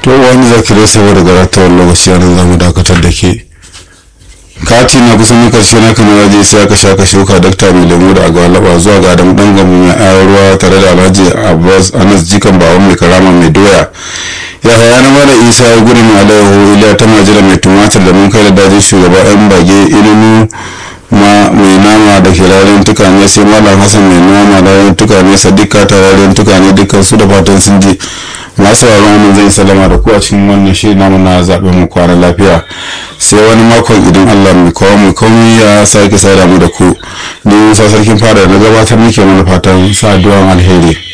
to wani zakirai saboda garatawar lokaci a nan zamu dakatar da ke kati na kusan na karshe na kan waje sai aka sha ka shuka dakta mai lemu da agwalaba zuwa ga adamu dan gamu mai ayar ruwa tare da alhaji abbas anas jikan bawa mai karama mai doya ya haya na mara isa ya gudu mai alayyahu iliya ta majira mai tumatir da mun kai da dajin shugaba yan bage ilimu ma mai nama da ke rarren tukane sai malam hassan mai nama da rarren tukane sadika ta rarren tukane dukkan su da fatan sun ji masu sauraron zai salama da ku a cikin wannan shirin namu na zaɓen mu kwana lafiya sai wani makon idan allah mai kawo mai komai ya sake sada mu da ku ni musa sarkin fada na gabatar muke mana fatan sa alheri